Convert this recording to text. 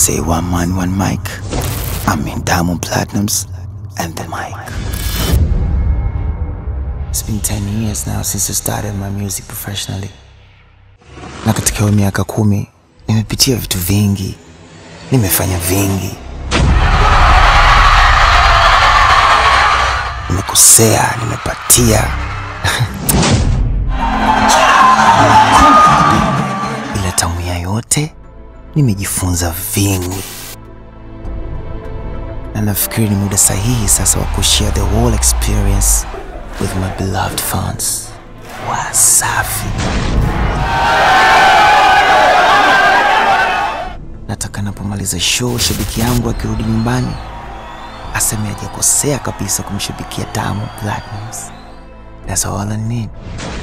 say one man, one mic. I mean Diamond Platinums and the mic. It's been 10 years now since I started my music professionally. Na katika hiyo miaka kumi nimepitia vitu vingi, nimefanya vingi, nimekosea, nimepatia ila tamu ya yote nimejifunza vingi, na nafikiri ni muda sahihi sasa wa kushare the whole experience with my beloved fans. Wasafi. Nataka napomaliza show, shabiki yangu akirudi nyumbani aseme hajakosea kabisa kumshabikia Diamond Platnumz. That's all I need.